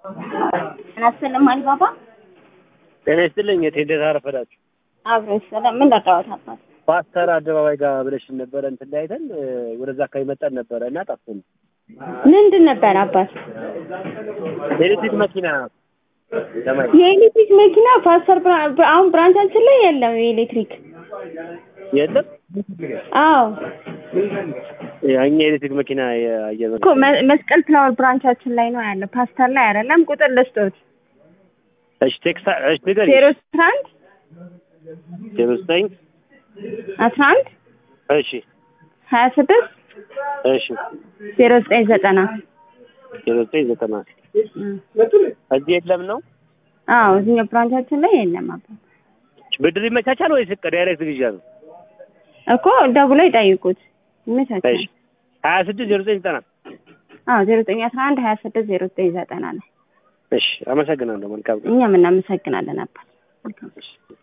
አናስልም አሊባባ ጤና ይስጥልኝ። የት እንዴት አረፈዳችሁ? አብሮ ይሰላም። ምን ላጫወት አባት ፓስተር አደባባይ ጋር ብለሽን ነበረ እንትን ላይ አይተን እ፣ ወደዛ አካባቢ መጣን ነበረ እና ጠፍቶን ምንድን ነበር አባት? የኤሌክትሪክ መኪና ለማየት የኤሌክትሪክ መኪና ፓስተር ብራ- ብራ- አሁን ብራንቻችን ላይ የለም የኤሌክትሪክ። የለም። አዎ እኛ የኤሌክትሪክ መኪና የአየር እኮ መ- መስቀል ፍላወር ብራንቻችን ላይ ነው ያለ፣ ፓስተር ላይ አይደለም። ቁጥር ልስጦት እሺ፣ ቴክስት እሺ፣ ንገሪኝ። ዜሮ አስራ አንድ ዜሮ ዘጠኝ አስራ አንድ እሺ፣ ሀያ ስድስት እሺ፣ ዜሮ ዘጠኝ ዘጠና ዜሮ ዘጠኝ ዘጠና እዚህ የለም ነው። አዎ እዚህኛው ብራንቻችን ላይ የለም አባት ብድር ይመቻቻል ወይስ ዳይሬክት ግዣ ነው? እኮ ደውለው ይጠይቁት ይመቻቻል። እሺ፣ ሀያ ስድስት ዜሮ ዘጠኝ ዘጠና አዎ ዜሮ ዘጠኝ አስራ አንድ ሀያ ስድስት ዜሮ ዘጠኝ ዘጠና ላይ እሺ፣ አመሰግናለሁ። መልካም ቀን። እኛም እናመሰግናለን አባት። መልካም እሺ።